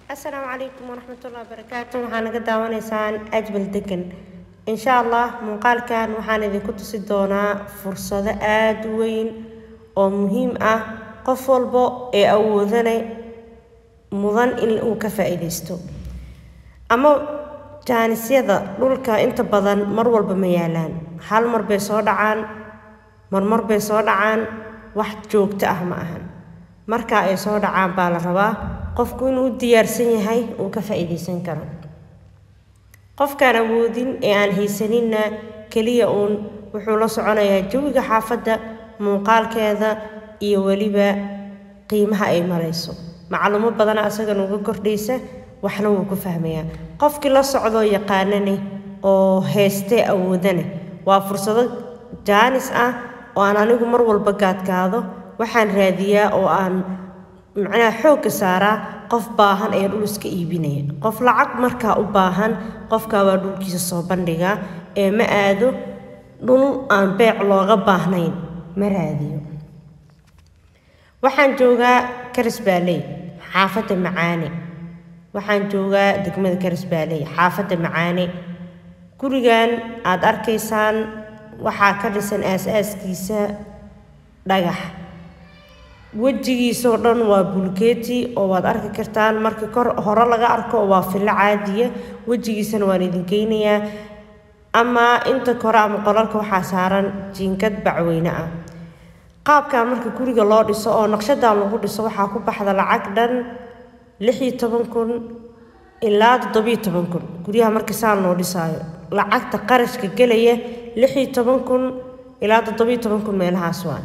asalaamu calaykum waraxmatullahi wabarakaatu waxaa naga daawanaysaan ajbal degan insha allah muuqaalkan waxaan idinku tusi doonaa fursado aada u weyn oo muhiim ah qof walbo ee awoodana mudan in uu ka faa-iideysto ama jaanisyada dhulka inta badan mar walba ma yaalaan hal mar bay soo dhacaan marmar bay soo dhacaan wax joogto ah ma ahan marka ay soo dhacaan baa la rabaa qofku inuu u diyaarsan yahay uu ka faa-iideysan karo qofkaan awoodin ee aan haysaninna keliya uun wuxuu la soconayaa jawiga xaafadda muuqaalkeeda iyo weliba qiimaha ay marayso macluumo badana asagan uga kordhaysa waxna wuu ku fahmayaa qofkii la socdoo yaqaanane oo heystee awoodana waa fursado jaanis ah oo aan anigu mar walba gaadgaado waxaan raadiyaa oo aan macnaha xoogga saaraa qof baahan ee dhul iska iibinaya qof lacag markaa u baahan qofkaa waa dhulkiisa soo bandhigaa ee ma aado dhul aan beec looga baahnayn ma raadiyo waxaan joogaa karisbaaley xaafadda macaane waxaan joogaa degmada karisbaaley xaafadda macaane gurigan aada arkaysaan waxaa ka dhisan aas-aaskiisa dhagax wejigiisoo dhan waa bulkeeti oo waad arki kartaan markii kor hore laga arko waa fillo caadiya wejigiisana waan idin geynayaa ama inta kore ama qolalka waxaa saaran jiinkad bacweyne ah qaabkan marka guriga loo dhiso oo naqshadan lagu dhiso waxaa ku baxda lacag dhan lix iyo toban kun ilaa toddobiyo toban kun guryaha marka saan loo dhisaayo lacagta qarashka gelaya lix iyo toban kun ilaa toddobiyo toban kun meelahaas waa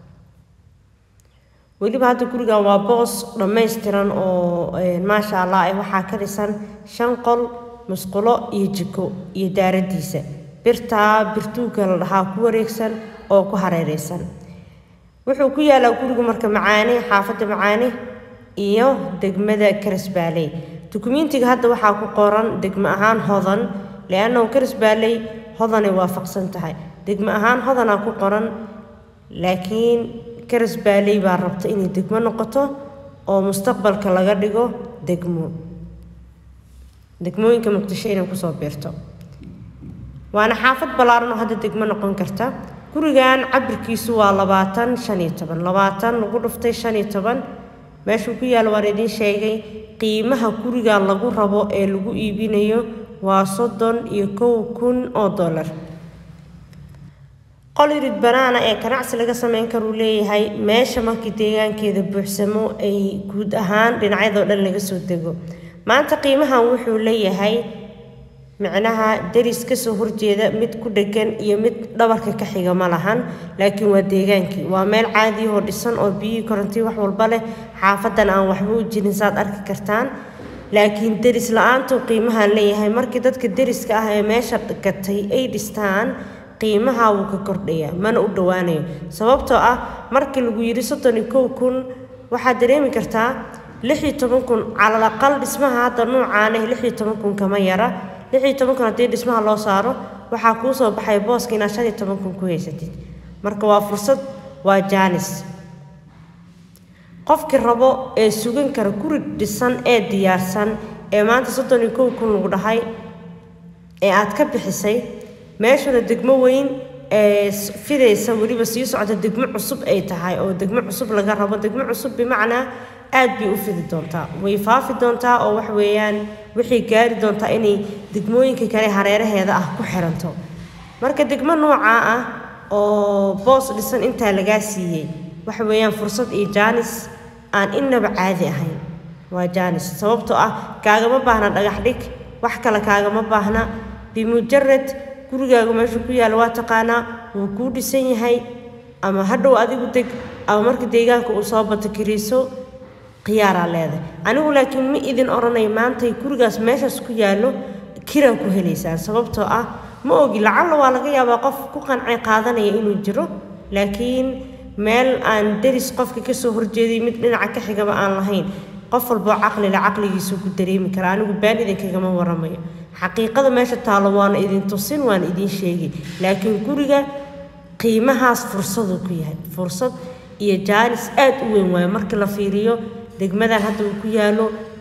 weliba hadda gurigan waa boos dhammaystiran oo maasha allah eh waxaa ka dhisan shan qol musqulo iyo jiko iyo daaradiisa birtaa birtuuga la dhahaa ku wareegsan oo ku hareereysan wuxuu ku yaalaa guriga marka macaane xaafadda macaane iyo degmada karisbaaley dukumentiga hadda waxaa ku qoran degmo ahaan hodan liannahu karisbaaley hodanay waafaqsan tahay degmo ahaan hodanaa ku qoran laakiin karisbaaley baa rabta inay degmo noqoto oo mustaqbalka laga dhigo degmo degmooyinka muqdisho inay kusoo biirto waana xaafad ballaaran oo hadda degmo noqon karta gurigan cabirkiisu waa labaatan shan iyo toban labaatan lagu dhuftay shan iyo toban meeshuu ku yaalo waan idiin sheegay qiimaha gurigan lagu rabo ee lagu iibinayo waa soddon iyo kow kun oo dollar qolirid banaana ee ganacsi laga sameyn karuu leeyahay meesha markii deegaankeeda buuxsamo ay guud ahaan dhinacyadoo dhan laga soo dego maanta qiimahan wuxuu leeyahay micnaha deris kasoo horjeeda mid ku dhegan iyo mid dhabarka ka xiga ma lahan laakiin waa deegaankii waa meel caadiyahoo dhisan oo biyihii korontii wax walba leh xaafadan aan waxba u jirin saad arki kartaan laakiin deris la-aantuu qiimahan leeyahay markii dadka deriska ah ee meesha gatay ay dhistaan qiimaha wuu ka kordhayaa mana u dhowaanayo sababtoo ah markii lagu yidhi soddon iyo kow kun waxaad dareemi kartaa lix iyo toban kun calal aqal dhismaha hadda nuucaaneh lix iyo toban kun kama yara lix iyo toban kun haddii dhismaha loo saaro waxaa kuu soo baxay booska inaad shan iyo toban kun ku haysatid marka waa fursad waa jaanis qofkii rabo ee sugan kara guri dhisan ee diyaarsan ee maanta soddon iyo kow kun lagu dhahay ee aad ka bixisay meeshuna degmo weyn ee fidaysa weliba sii socota degmo cusub ay tahay oo degmo cusub laga rabo degmo cusub bimacnaa aad bay u fidi doontaa way faafi doontaa oo wax weeyaan waxay gaari doontaa inay degmooyinka kale hareeraheeda ah ku xiranto marka degmo noocaa ah oo boos dhisan intaa lagaa siiyey waxa weeyaan fursad iyo jaanis aan innaba caadi ahayn waa jaanis sababtoo ah kaagama baahna dhagax dhig wax kale kaagama baahna bimujarad gurigaagu meeshuu ku yaalla waa taqaanaa wuu kuu dhisan yahay ama hadhow adigu deg ama marka deegaanka uu soo bato kiriiso khiyaaraa leedahay anigu laakiin ma idin odhanay maantay gurigaas meeshaas ku yaallo kiraa ku helaysaan sababtoo ah ma ogi lacalla waa laga yaabaa qof ku qancay qaadanaya inuu jiro laakiin meel aan deris qofka kasoo horjeeday mid dhinaca ka xigaba aan lahayn qof walboo caqlile caqligiisuu ku dareemi kara anigu baan idinkagama waramayo xaqiiqada meesha taallo waana idin tusin waana idiin sheegi laakiin guriga qiimahaas fursaduu ku yahay fursad iyo jaanis aad u weyn waayo markii la fiiriyo degmadan hadda uu ku yaalo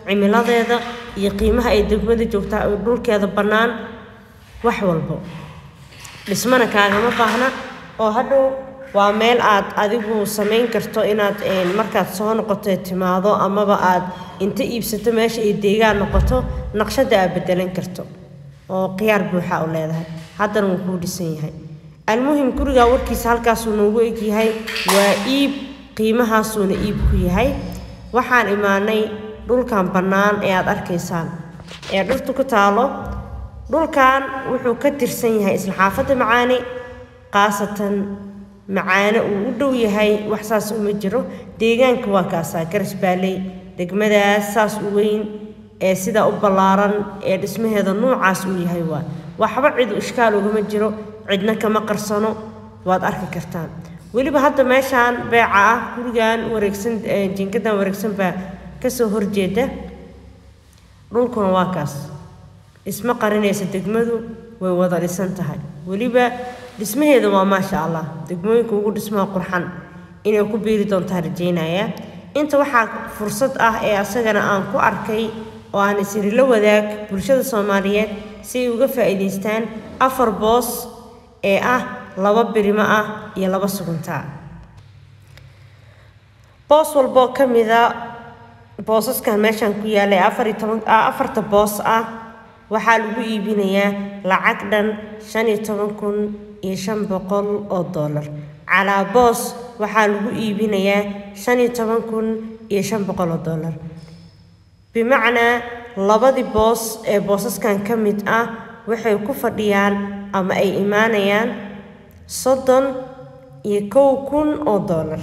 cimiladeeda iyo qiimaha ay degmada joogtaa dhulkeeda bannaan wax walbo dhismana kaagama baahna oo hadhow waa meel aad adigu samayn karto inaad markaad soo noqoto timaado amaba aad inta iibsato meesha ay deegaan noqoto naqshada aad bedelan karto oo khiyaar buuxa u leedahay haddana wuu kuu dhisan yahay almuhim gurigaa warkiisa halkaasuu noogu egyahay waa iib qiimahaasuuna iib ku yahay waxaan imaanay dhulkan bannaan ee aad arkaysaan ee dhirtu ku taalo dhulkan wuxuu ka tirsan yahay isla xaafadda macaane khaasatan macaane uu u dhow yahay wax saas uma jiro deegaanka waa kaasaa garas baaley degmadaas saas u weyn ee sidaa u ballaaran ee dhismaheeda noocaas uu yahay waa waxba cid ishkaal ugama jiro cidna kama qarsano waad arki kartaan weliba hadda meeshaan beeca ah gurigan wareegsan jinkadan wareegsan baa kasoo horjeeda dhulkuna waa kaas dhismo qarinaysa degmadu way wada dhisan tahay weliba dhismaheeda waa maasha allah degmooyinka ugu dhismaha qurxan inay ku biiri doontaa rajeynaya inta waxaa fursad ah ee asagana aan ku arkay oo aan isiri la wadaag bulshada soomaaliyeed si ay uga faa'iidaystaan afar boos ee ah laba birimo ah iyo laba suguntaa boos walboo ka mida boosaskan meeshaan ku yaalla ee afar iyo toban afarta boos ah waxaa lagu iibinayaa lacag dhan shan iyo toban kun iyo shan boqol oo dollar calaa boos waxaa lagu iibinayaa shan iyo toban kun iyo shan boqol oo dollar bimacnaa labadii boos ee boosaskan ka mid ah waxay ku fadhiyaan ama ay imaanayaan soddon iyo kow kun oo dollar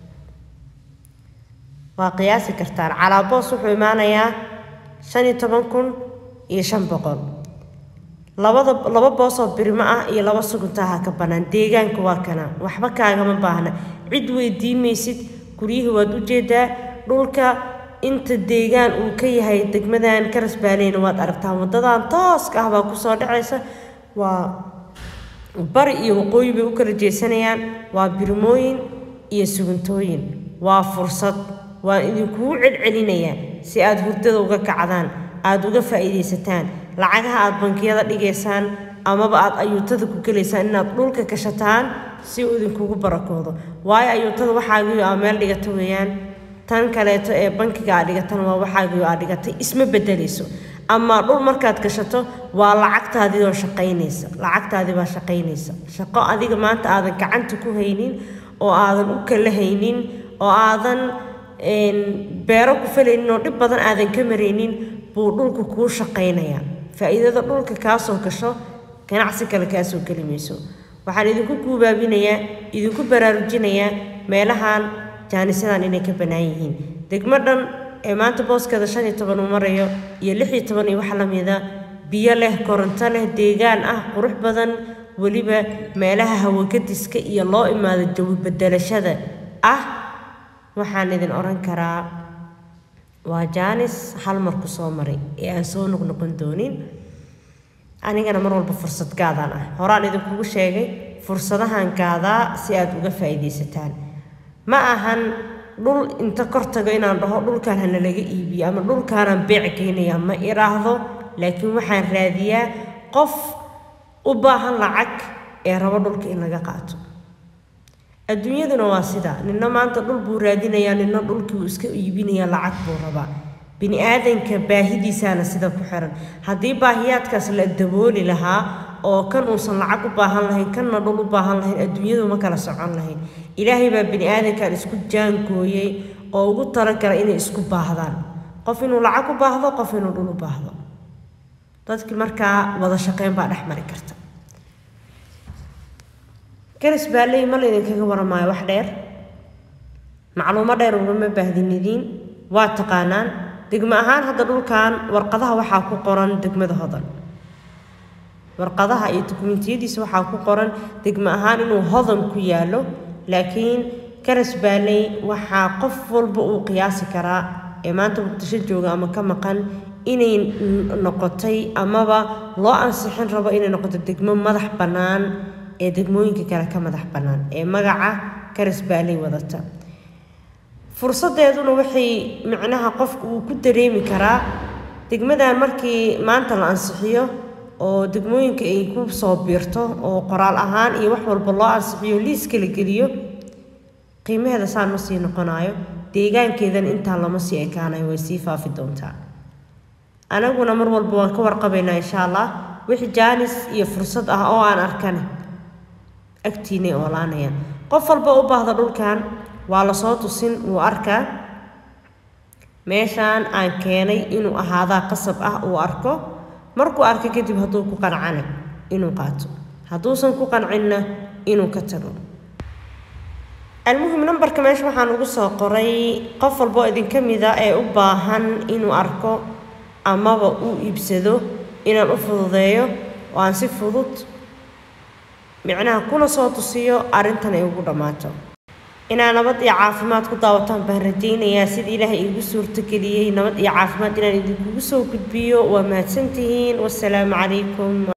waa qiyaasi kartaan calaa boos wuxuu imaanayaa shan iyo toban kun iyo shan boqol labada laba boos oo birimo ah iyo laba suguntaha ka bannaan deegaanka waa kana waxba kaagama baahna cid weydiin maysid guryihii waad u jeedaa dhulka inta deegaan uu ka yahay degmadan karas baaleyna waad aragtaan waddadan tooska ah baa kusoo dhacaysa waa bari iyo waqooyi bay u kala jeesanayaan waa birmooyin iyo sugantooyin waa fursad waan idinkugu celcelinayaa si aad hurdada uga kacdaan aada uga faa'iidaysataan lacagaha aada bankiyada dhigaysaan amaba aada ayuutada ku gelaysaan inaad dhulka gashataan si uu idinkugu barakoodo waayo ayuutada waxaagiyo aa meel dhigata weeyaan tan kaleeto ee bankiga aad dhigatan waa waxaagiyo aad dhigatay isma bedelayso ama dhul markaad gashato waa lacagtaadii oo shaqaynaysa lacagtaadii baa shaqaynaysa shaqo adiga maanta aadan gacanta ku haynin oo aadan u kala haynin oo aadan beero ku falaynin oo dhib badan aadan ka maraynin buu dhulku kuu shaqaynayaa faa'iidada dhulka kaasoo gasho ganacsi kale kaasoo geli mayso waxaan idinku guubaabinayaa idinku baraarujinayaa meelahan jaanisyadan inay ka bannaan yihiin degmo dhan ee maanta booskeeda shan iyo toban uu marayo iyo lix iyo toban iyo wax la mida biyo leh koronto leh deegaan ah qurux badan weliba meelaha hawagadiska iyo loo imaado jawi bedelashada ah waxaan idin odhan karaa waa jaanis hal mar ku soo maray ee aan soo noqnoqon doonin anigana mar walba fursad gaadaan ah horaan idinkugu sheegay fursadahan gaadaa si aad uga faa'iidaysataan ma ahan dhul inta kor tago inaan dhaho dhulkaan hana laga iibiyo ama dhulkaanaan beec geynayaa ma iraahdo laakiin waxaan raadiyaa qof u baahan lacag ee rabo dhulka in laga qaato adduunyaduna waa sidaa nina maanta dhul buu raadinayaa nina dhulkii uu iska iibinayaa lacag buu rabaa bini aadanka baahidiisaana sida ku xiran haddii baahiyaadkaas la dabooli lahaa oo kan uusan lacag u baahan lahayn kanna dhul u baahan lahayn adduunyadu ma kala socon lahayn ilaahay baa bini aadankan isku jaangooyey oo ugu talagala inay isku baahdaan qof inuu lacag u baahdo qof inuu dhul u baahdo dadkii markaa wada shaqeyn baa dhex mari karta garas baalley ma laydinkaga waramaayo wax dheer macluumo dheer ugama baahdinidiin waa taqaanaan degmo ahaan hadda dhulkan warqadaha waxaa ku qoran degmada hodan warqadaha iyo dukumentiyadiisa waxaa ku qoran degmo ahaan inuu hodan ku yaallo laakiin garas baalley waxaa qof walba uu qiyaasi karaa ee maanta muqdisho jooga ama ka maqan inay noqotay amaba loo ansixin rabo inay noqoto degmo madax bannaan ee degmooyinka kale ka madax bannaan ee magaca garas baalley wadata fursadeeduna waxay micnaha qofku uu ku dareemi karaa degmadan markii maanta la ansixiyo oo degmooyinka ay ku soo biirto oo qoraal ahaan iyo wax walba loo ansixiyo liiska la geliyo qiimaheeda saan ma sii noqonayo deegaankeedana intaa lama sii ekaanayo way sii faafi doontaa anaguna mar walba waan ka warqabaynaa insha allah wixii jaanis iyo fursad ah oo aan arkane agtiinay oolaanayaan qof walba u baahda dhulkan waa lasoo tusin wuu arkaa meeshaan aan keenay inuu ahaadaa qasab ah uu arko markuu arko kadib hadduu ku qancana inuu qaato hadduusan ku qancinna inuu ka tago almuhim nambarka meesha waxaan ugu soo qoray qof walboo idinka mida ee u baahan inuu arko amaba uu iibsado inaan u fududeeyo oo aan si fudud micnaha kuna soo tusiyo arrintan ay ugu dhammaato inaa nabad iyo caafimaad ku daawataan baan rajaynayaa sida ilaahay iigu suurtogeliyey nabad iyo caafimaad inaan idinkugu soo gudbiyo waa mahadsantihiin wasalaamu calaykum